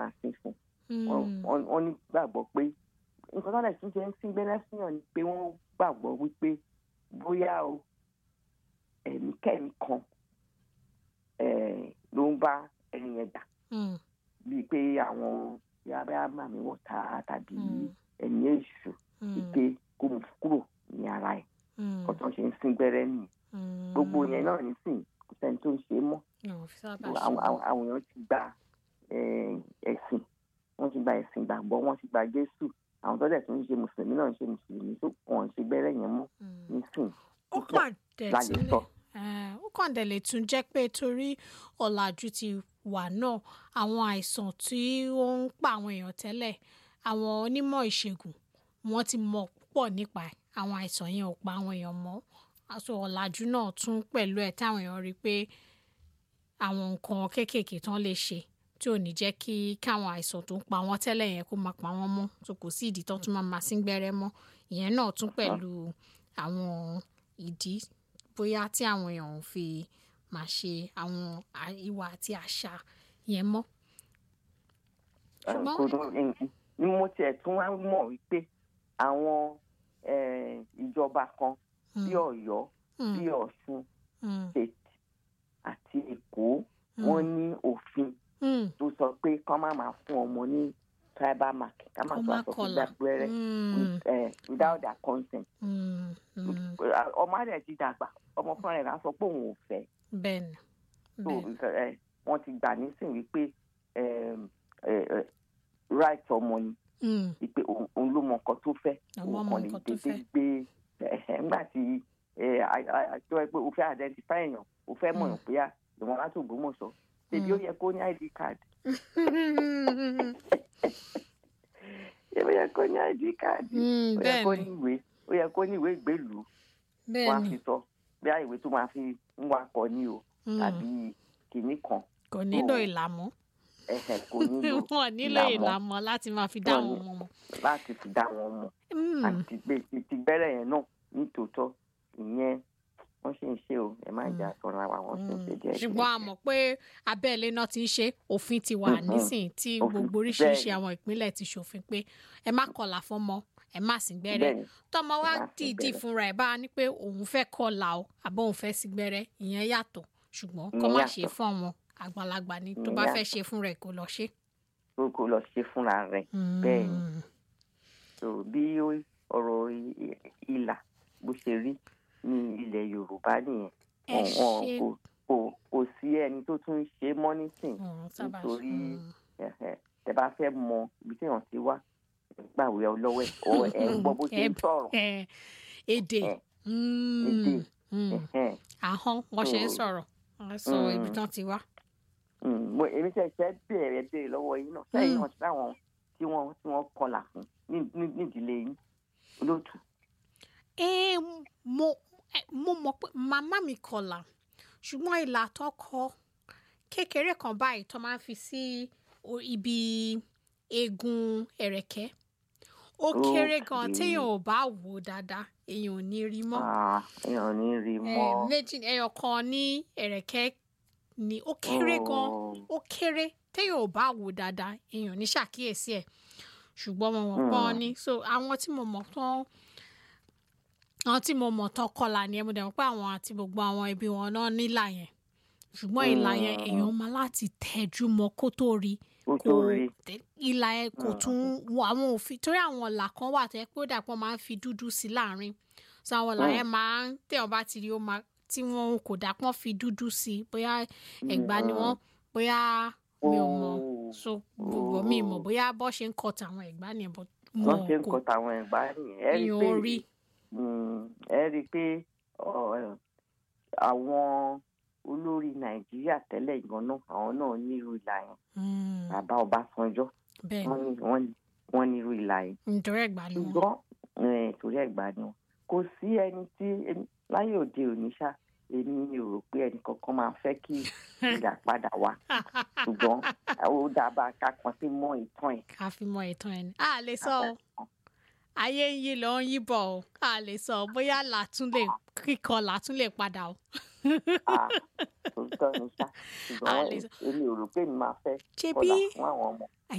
máa sin fún Wọ́n- wọ́n ní gbàgbọ́ pé nǹkan tó lè tún ṣe ń sín gbẹ́rẹ́ síyàn ni pé wọ́n gbàgbọ́ wípé bóyá o ẹ̀mí kẹ́mi kan eh, ló ń bá ẹni yẹn jà Mm, bíi pé àwọn yàrá màmí wọ̀ tá tàbí Mm. ẹ̀mí èṣù mm, wípé kó mú kúrò ní ara ẹ̀ mm, kó tó ń ṣe ń sín gbẹ́rẹ́ nìyẹn mm. gbogbo yẹn náà nísìnyí kò sẹ́ni tó ń ṣe é mọ́ Wọn ò fi sábà àwọn ṣe. àwọn- àwọn èèyàn ti gba eh, ẹ̀sìn wọ́n ti gba ẹ̀sìn gbàgbọ́ wọ́n ti gba Jésù àwọn tó dẹ̀ tún ń ṣe mùsùlùmí náà ń ṣe mùsùlùmí tó wọ́n ń ṣe gbẹ́rẹ́ yẹn mọ́ Mm. nísìnyí ó kàn dẹ̀ la lè tún lè sọ. eh, ó kàn dẹ̀ lè tún jẹ́ pé torí ọ̀làjú ti wà náà àwọn àìsàn tí ó ń pa àwọn èèyàn tẹ́lẹ̀ àwọn onímọ̀ ìṣègùn wọ́n ti mọ̀ púpọ̀ nípa ẹ̀ àwọn àìsàn yẹn ò pa àwọn èèyàn mọ́ aṣọ ọ̀làjú náà tún pẹ̀lú ẹ̀ táwọn èèyàn rí i pé àwọn nǹkan kéékèèké tán lè ṣe tí ò ní jẹ́ kí káwọn àìsàn tó ń pa wọ́n tẹ́lẹ̀ yẹn kó máa pa wọ́n mọ́ tó kò sí ìdí tán tún máa máa sín gbẹ́rẹ́ mọ́ ìyẹn náà tún pẹ̀lú àwọn ìdí bóyá tí àwọn èèyàn ò fi máa ṣe àwọn à- ìwà àti àṣà yẹn mọ́. Ṣùgbọ́n- kò dùn ni mo tiẹ̀ tún wá mọ̀ wípé àwọn eh, ìjọba kan bí Ọ̀yọ́ Mm, bí Ọ̀ṣun mm, state àti Èkó wọ́n ní òfin mm, tó sọ pé kán má máa fún ọmọ ní tribal mark ká má Kó tó má aṣọ kọlà. fún gbẹ́rẹ́ mm, with, eh, without their consent mm, mm. ọmọ rẹ̀ ti dàgbà ọmọ fúnra rẹ̀ á sọ pé òun ò fẹ́ bẹ́ẹ̀ni so bẹ́ẹ̀ni eh, wọ́n ti gbà nísìnyí wípé eh, eh, eh, right ọmọ ni Mm, wípé òun òun ló mọ nǹkan tó fẹ́ Àwọn òun mọ kàn lè nǹkan tó dédé fẹ́. gbé ẹ̀hẹ̀, ńgbà tí eh, a- a- a- tó yẹ pé o fẹ́ identify èèyàn o fẹ́ mọ̀ pé à ìwọ̀n láti Ògbómọ̀ṣọ́ ṣèbí ó yẹ kó ní ID card ṣèbí ó yẹ kó ní ID card Mm, ó yẹ kó bẹ́ẹ̀ni. ní ìwé ó yẹ kó ní ìwé ìgbélùú wọ́n á bẹ́ẹ̀ni fi sọ bí i ìwé tó máa fi ń wakọ̀ ni o Mm. tàbí kìnnì kan kò nílò Oh. ìlàmú ẹ̀hẹ̀ kò nílò wọn nílò ìlàmọ́ ìlàmọ́ láti máa fi dá Wọn àwọn ní- ọmọ mọ̀. láti fi dá wọn mọ̀ Mm, àti gbé ti gbẹ́rẹ́ yẹn náà nítòótọ́ ìyẹn wọ́n ṣe ń ṣe o ẹ má jà sọ̀rọ̀ àwa wọ́n ṣe ń ṣe díẹ̀ ṣùgbọ́n a mọ̀ pé abẹ́lé náà ti ń ṣe òfin ti wà Mhm. nísìnyí tí Òfin, gbogbo oríṣiríṣi bẹ́ẹ̀ni. àwọn ìpínlẹ̀ ti ṣòfin pé ẹ má kọlà fọ́mọ ẹ má sì gbẹ́rẹ́ bẹ́ẹ̀ni tọmọ wa ẹ má sín dìídì gbẹ́rẹ́. fúnra ẹ̀ bá a ní pé òun fẹ́ kọlà o àbọ̀ òun fẹ́ sí gbẹ́rẹ́ ìyẹn yàtọ̀ ṣùgbọ́n kọ́ Ìyẹn má yàtọ̀. ṣe fún àwọn àgbàlagbà ni tó Ìyẹn bá fẹ́ yàtọ̀. ṣe fúnra ẹ̀ kó lọ ṣe. kó kó lọ ṣe fúnra rẹ̀ bẹ́ẹ̀ni Mm, so bí ó- ọ̀rọ̀ i- i- ìlà bó ṣe rí ní ilẹ̀ Yorùbá nìyẹn ẹ Wọn- wọn ṣe kò kò kò sí ẹni tó tún ń ṣe mọ́ nísìn Mm, sábà ṣe. nítorí Mm. ẹ̀hẹ̀, tẹ bá fẹ́ mọ ibi tí èèyàn ti wá gbàwé ọlọ́wẹ́ ọ̀ ẹ̀ ń gbọ́ bó ṣe ń Ẹ- sọ̀rọ̀ ẹ, èdè Ẹ, Mm, èdè. mm. ẹ̀hẹ̀. ahọ́n wọ́n ṣe ń So- sọ̀rọ̀ wọ́n sọ Mm. ibi tán ti wá. Mm, mo èmi ṣẹ̀ṣẹ̀ bẹ̀rẹ̀ béèrè lọ́wọ́ yín náà sẹ́yìn Mm. náà sáwọn tí wọ́n tí wọ́n kọlà fún ní- ní- nídìílé yín olóòtú. ẹ mo ẹ, mo mọ̀ pé màmá mi kọlà ṣùgbọ́n ìlà tó kọ kékeré kan báyìí tó máa ń fi sí o- ibi eegun ẹ̀rẹ̀kẹ́ ó kéré gan Okay. téèyàn ò bá wò ó dáadáa èèyàn ò ní rí mọ́ Ah, èèyàn ò ní rí Ẹ, mọ́. méjì ẹyọ kan ní ẹ̀rẹ̀kẹ́ ni ó kéré gan Oh. ó kéré téèyàn ò bá wò dáadáa èèyàn ò ní ṣàkíyèsí ẹ̀ ṣùgbọ́n mo mọ̀ pọ́n ni so àwọn tí mo mọ̀ tán àwọn tí mo mọ̀ tán kọlà ni ẹ mo dẹ̀ mọ̀ pé àwọn àti gbogbo àwọn ẹbí wọn náà nílà yẹn ṣùgbọ́n ìlà yẹn Mm. èèyàn máa láti tẹjú mọ́ kó tó rí ó kò tó rí tẹ- ìlà ẹ kò Mm. tún wọ àwọn òfin torí àwọn ìlà kan wà tẹ pé ó dàpọ̀ máa ń fi dúdú sí láàrin so àwọn ìlà Mm. yẹn máa ń tẹ̀wọ́n bá ti rí ó máa tí wọn kò dàpọ̀ fi dúdú sí bóyá ẹ̀gbá ni wọ́n bóyá mi ò mọ̀ Oh. so gbogbo mi mọ̀ bóyá bọ́ ṣe ń kọ tàwọn ẹ̀gbá ni ẹ̀ bọ́ wọ́n wọn ṣe ń kò kọ tàwọn ẹ̀gbá nìyẹn ẹ rí i èèyàn pé orí mm, ẹ rí i pé ọ, ẹ, àwọn olórí Nàìjíríà tẹ́lẹ̀ gan náà àwọn náà nírú ìlà yẹn Mm, bàbá Ọbásanjọ́ bẹ́ẹ̀ wọ́n ní wọ́n ní wọ́n nírú ìlà yẹn ni nítorí ẹ̀gbá ni wọn ṣùgbọ́n eh, torí ẹ̀gbá ni wọn kò sí ẹni tí ẹni- láyé òde òní ṣá èmi ò rò pé ẹnì kankan máa fẹ́ kí ìyá padà wá ṣùgbọ́n ó dábàá ká kan sí mọ́ ìtàn ẹ̀. ká fi mọ ìtàn ẹni a lè sọ o ayé ń yí lọ ń yí bọ̀ o a lè sọ bóyá làtún lè kíkọ làtún lè padà o Ah, òótọ́ ni ṣá A ṣùgbọ́n lè sọ- èmi ò rò pé mi máa fẹ́ ṣebí kọ́là fún àwọn ọmọ.